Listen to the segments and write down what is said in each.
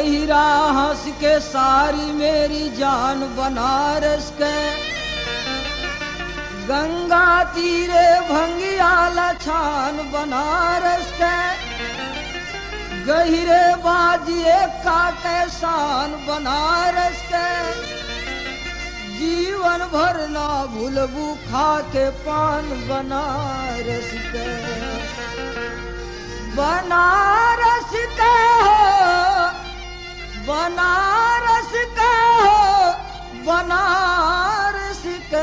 गहिरा हंस के सारी मेरी जान बनारस के गंगा तीरे भंगिया लछान बनारस के गहिरे बाजिए काटे शान बनारस के जीवन भर ना भूलबू खा के पान बनारस के बनारस के हो बनारस के हो बनारस के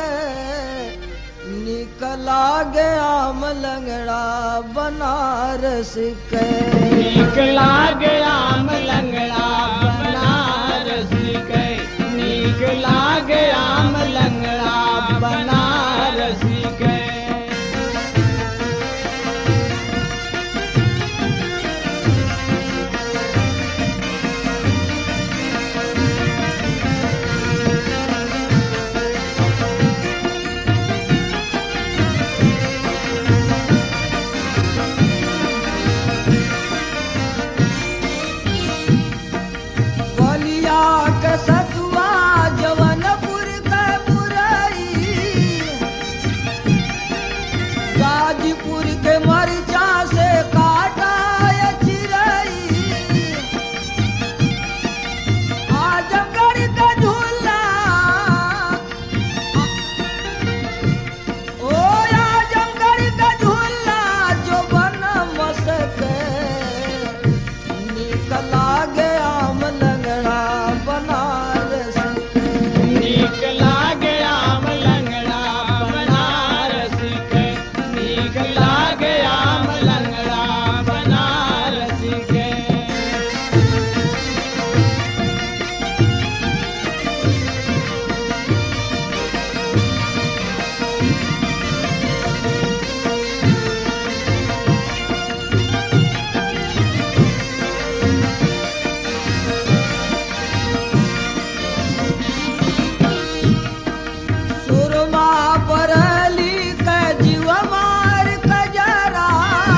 निकला गया मलंगड़ा बनारस के नीक लागया मलंगड़ा बनारस के नीक लागया मलंगड़ा बनारस के बलिया के सतुआ जवनपुर के पुरई गाजीपुर के मरिचा से काटा ये चिरई आजमगढ़ के झूला ओ आजमगढ़ के झूला जो बन मसके निकला गया मलंगड़ा बनारस के। नीक लागया मलंगड़ा बनारस के नीक लागया मलंगड़ा बनारस के सुरमा परली के जीव मार कजरा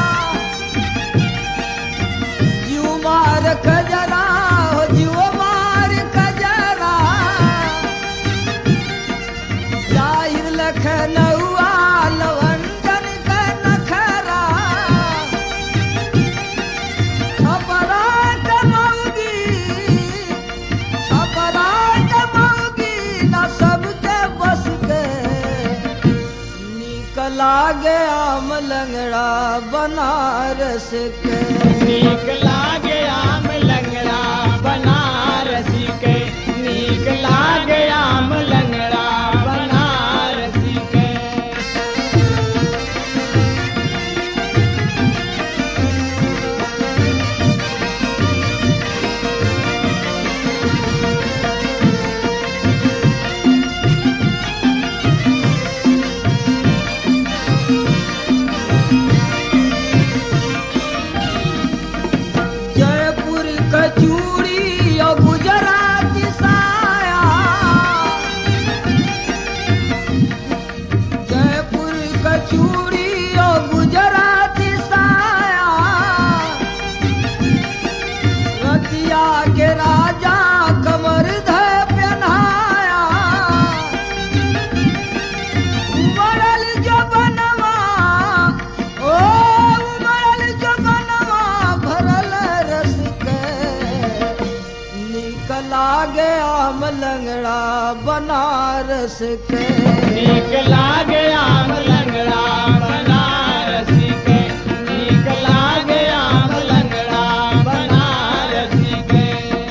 जीव मार कजरा हो जीव मार कजरा जाहिर लखनऊआ लवंडन के नखरा खबरा कमौगी अपराध मौगी न सबके बस के निकला गया मलंगड़ा बनारस के नीक लागया मलंगड़ा बनारस के नीक लागया मलंगड़ा बनारस के जयपुर कचूड़ी और गुजराती साया जयपुर कचूड़ी और गुजराती साया रतिया के राजा कमर ध पहनाया उमड़ल जो बनवा ओ उमड़ल जो बनवा भरल रस के निकला गया मलंगड़ा बनारस के नीक लागया मलंगड़ा बनारस के नीक लागया मलंगड़ा बनारस के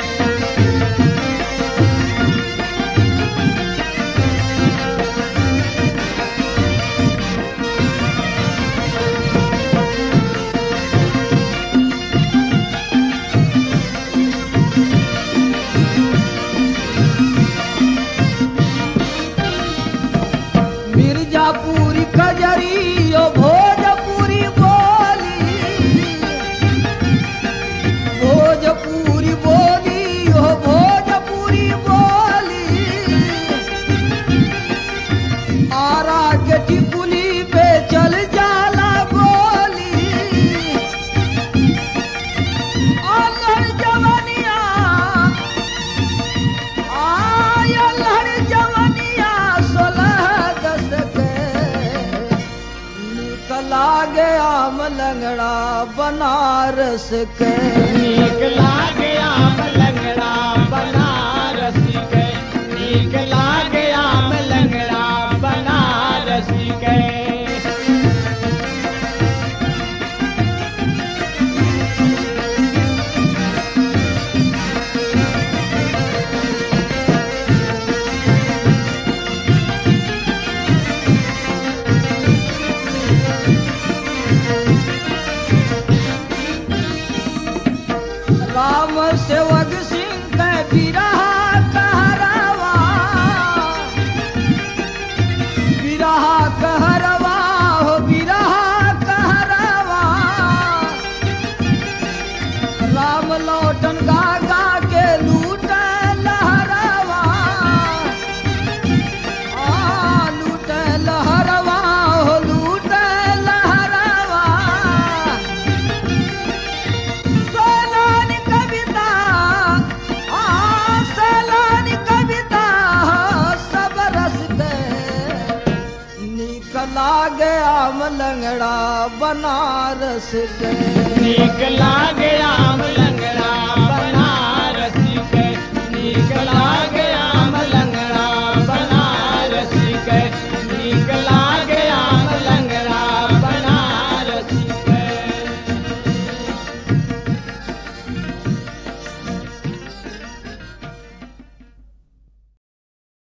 मिर्जापुरी कजरी ओ भोजपुरी बोली भोजपुरी बोली ओ भोजपुरी बोली आरा के टिकुली पे चल जाला बोली आंगन जवनिया लंगड़ा बनारस के नीक लागे आम लंगड़ा बनारस के नीक लागे आम लंगड़ा बनारस के राम सेवक सिंह के बिरहा कहरवा बिरहा कहरवा हो बिरहा कहरवा राम लौटन गा गा के लूट लहरवा आ लूट लहरवा हो लूट लहरवा सोलान कविता आ सोलान कविता सब रस के नीक लागे आम लंगड़ा बनारस के नीक लागे आम लंगड़ा बनारस के नीक लागे